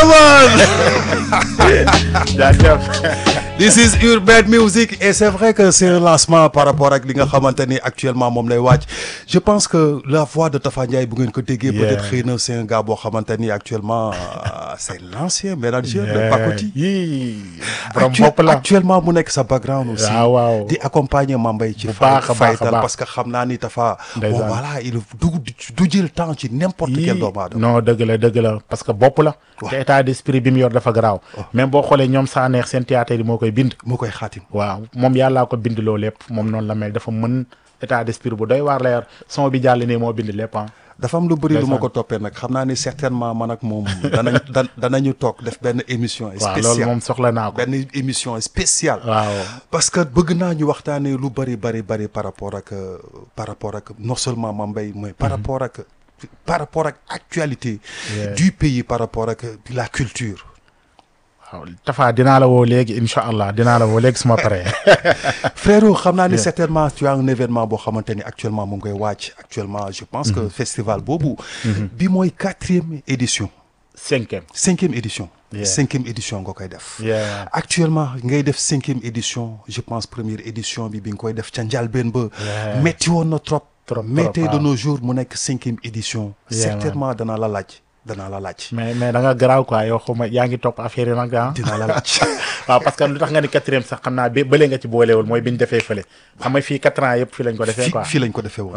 jaajëf. This is Urban Music et c'est vrai que c'est un lancement par rapport ak li nga xamante ni actuellement moom lay wàcc je pense que la voix de Tafa Ndiaye bu ngeen ko déggee peut-être xëy na c'est un gars boo xamante ni actuellement euh, c'est l'ancien manager de Pacoti yii borom Actu- bopp la. actuellement mu nekk sa background aussi waaw waaw. di accompagner Mambay ci Bu baax a baax a faytal baax. parce que xam naa ni Tafa bon Ndeysaan. voilà il du du jël temps ci n'importe quel doomu aadama non dëgg la dëgg la parce que bopp la. te état d'esprit bi mu yor dafa garaaw. même boo xoolee ñoom saa neex seen théâtre yi moo koy bind. moo koy xaatim waaw moom yàllaa ko bind loo lépp moom noonu la mel dafa mën état d'esprit bu doy waar la yor son bi jàll nii moo bind lépp ah. dafa am lu bëri lu ma Ndeysaan. ko toppee nag xam naa ni certainement man ak moom danañ dan danañu toog def benn émission waaw loolu spéciale moom soxla naa ko. benn émission spéciale waaw parce que bëgg naa ñu waxtaanee lu bëri bëri bëri par rapport ak euh, par rapport ak non seulement Mambay mais par rapport ak par rapport ak actualité Yeah. du pays par rapport ak la culture waaw Tafa dinaa la woo léegi incha allah dinaa la woo léegi suma paree. frérot xam naa ni certainement tu as un événement boo xamante ni actuellement mu ngi koy wàcc actuellement je pense que festival boobu bi mooy quatrième édition cinquième. cinquième édition Yeah. cinquième édition nga koy def Yeah. actuellement ngay def cinquième édition je pense première édition bi bi nga koy def ca njëlbéen ba Yeah. métti woon na trop Trop, mais trop, tey de waaw. nos jours mu nekk cinquième édition Yeah, certainement danaa la laaj danaa la laaj mais mais da nga garaaw quoi yow xaw ma yaa ngi topp affaire yi nag ah. dinaa la laaj waaw parce que lu tax nga ni quatrième sax xam naa ba bële nga ci boolewul mooy bi ñu defee fële xam nga fii quatre ans yëpp fii lañ ko defee fii quoi. fii lañ ko defee woon